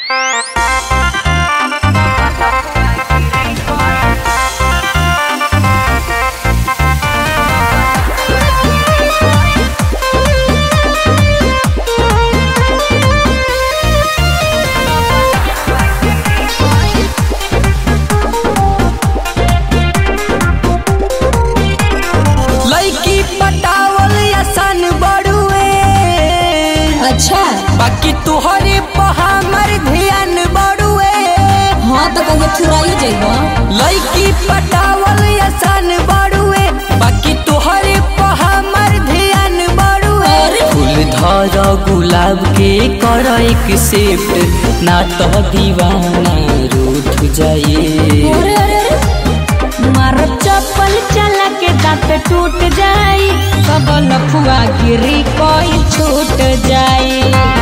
लड़की पटावल आसान बड़ुए अच्छा बाकी तुहरे पर हमर ध्यान बड़ुए हाँ तो कहिए थुराइए जइबो लड़की पटावल आसान बड़ुए बाकी तुहरे पर हमर ध्यान बड़ुए अरे। फूल धर गुलाब के कर एक सेफ्ट ना तो दीवाना रूठ जाइए अरे अरे अरे मारब चप्पल चला के दांत टूट जाई सब लफुआ गिरी कोई छूट जाई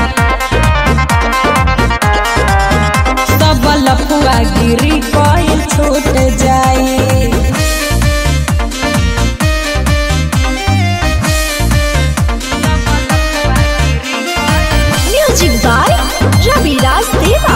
सब लफुआ गिरी कोई छूट जाई म्यूजिक बाय रविराज देवा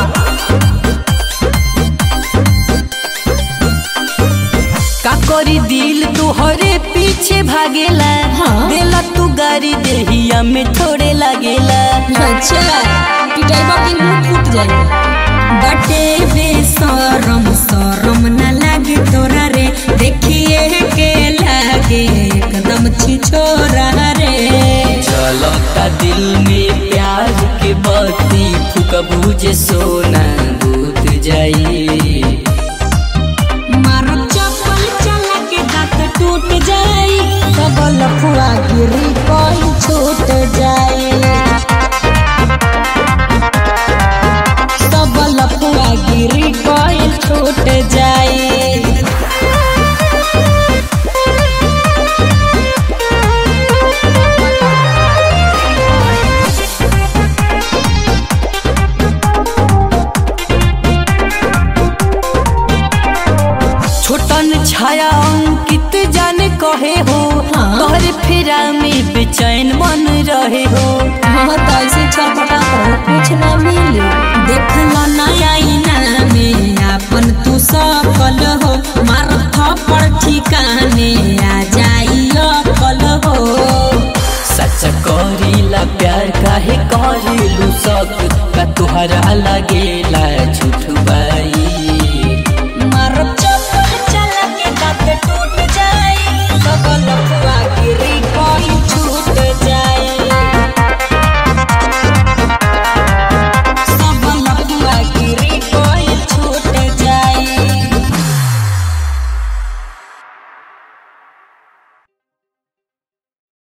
का करी दिल तुहरे पीछे भागेला हाँ। देला तू गाड़ी देहिया में थोड़े लागेला अच्छा पिटाइबा के मुंह फूट जाई बटे बेसरम सरम न लागे तोरा रे देखिए के लागे एकदम छिछोरा रे चलता दिल में प्यार के बत्ती फुकबू जे सोना बुझ जाई मारब चप्पल चला के दांत टूट जाई सब लफुआ गिरी कोई छूट जाई सब लफुआ गिरी कोई छूट जाई छोटन छाया अंकित जाने कहे हो हाँ। तोहरे फेरा में बेचैन मन रहे हो हाँ तो ऐसे छल